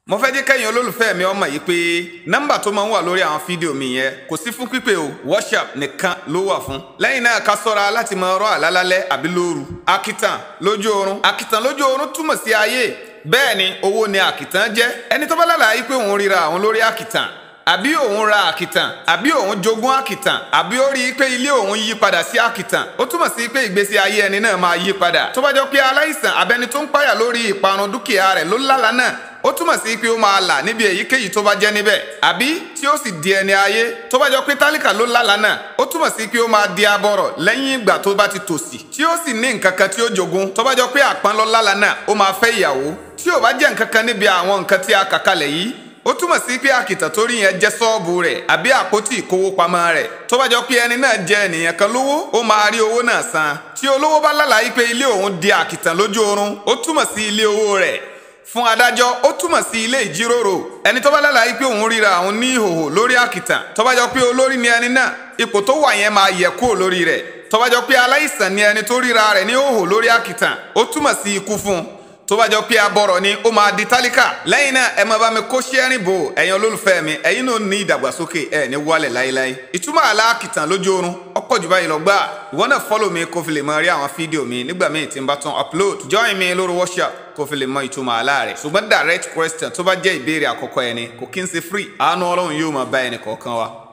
mo fẹ́ jẹ́ kẹ́yìn olólùfẹ́ mi ọmọ yìí pé nọ́mbà tó máa ń wà lórí àwọn fídíò mi yẹn kò sí fún pípé o WhatsApp nìkan ló wà fún. lẹ́yìn náà ká sọ́ra láti máa rọ́ àlálálẹ́ àbí lóru. akitan lójú oorun akitan lójú oorun túmọ̀ sí ayé bẹ́ẹ̀ ni owó ni akitan jẹ́ ẹni tó bá lálàá pé òun ríra àwọn lórí akitan àbí òun ra àkìtàn àbí òun jogún àkìtàn àbí ó rí i pé ilé òun yí padà sí àkìtàn ó túmọ̀ sí pé ìgbésí ayé ẹni náà máa yí padà tó bá jọ pé aláìsàn abẹni tó ń páyà lórí ìparun dúkìá rẹ̀ ló lálàá náà ó túmọ̀ sí pé ó máa là níbi èyíkéyìí tó bá jẹ́ níbẹ̀ àbí tí ó sì di ẹni ayé tó bá jọ pé tálíkà ló lálàá náà ó túmọ̀ sí pé ó máa di abọ́rọ̀ lẹ́yìn ìgbà tó bá ti tòṣì tí ó sì ní nǹkan kan tí ó jogún tó bá jọ pé àpọ́n ló lálàá náà ó máa fẹ́ ìyàwó tí ò bá jẹ́ nǹkan kan níbi àwọn nǹkan tí a kà kalẹ̀ yìí ó túmọ̀ sí pé àkìtàn tó rí yẹn jẹ́ sọ́ọ̀bù rẹ̀ àbí àpótí ìkówópamọ́ rẹ̀ tó bá jọ pé ẹni náà jẹ́ ènìyàn kan lówó ó máa rí owó náà san tí olówó bá lálàá pé ilé òun di àkìtàn lójú oorun ó túmọ̀ sí ilé owó rẹ̀ fún adájọ́ ó túmọ̀ sí ilé ìjíròrò ẹni tó bá lálàá pé òun ríra òun ní ìhòhò lórí àkìtàn tó bá jọ pé olórí ni ẹni náà ipò tó wà yẹn máa yẹ kúrò lórí rẹ̀ tó bá jọ pé aláìsàn ni ẹni tó ríra rẹ̀ ní ìhòhò lórí àkìtàn ó túmọ̀ sí ikú fún un tó bá jọ pé abọ́rọ̀ ni ó máa di tálíkà lẹ́yìn náà ẹ máa bá mi kó ṣẹ́rìn bò ẹ̀yin olólùfẹ́ mi ẹ̀yin náà ní ìdàgbàsókè ẹ̀ ní wálẹ̀ láéláé ìtumọ̀ aláàkìtàn lójú oorun ọ̀pọ̀ jù báyìí lọ gbà ìwọ náà fọ́lọ̀ mi kó fi lè máa rí àwọn fídíò mi nígbà míì tí n bá tún upload join mi lórí WhatsApp kó fi lè mọ ìtumọ̀ àlá rẹ̀ ṣùgbọ́n direct question tó bá jẹ́ ìbéèrè àkọ́kọ́ ẹni kò kí n ṣe free àánú ọlọ́run yóò máa bá ẹnì kọ̀ọ̀kan wa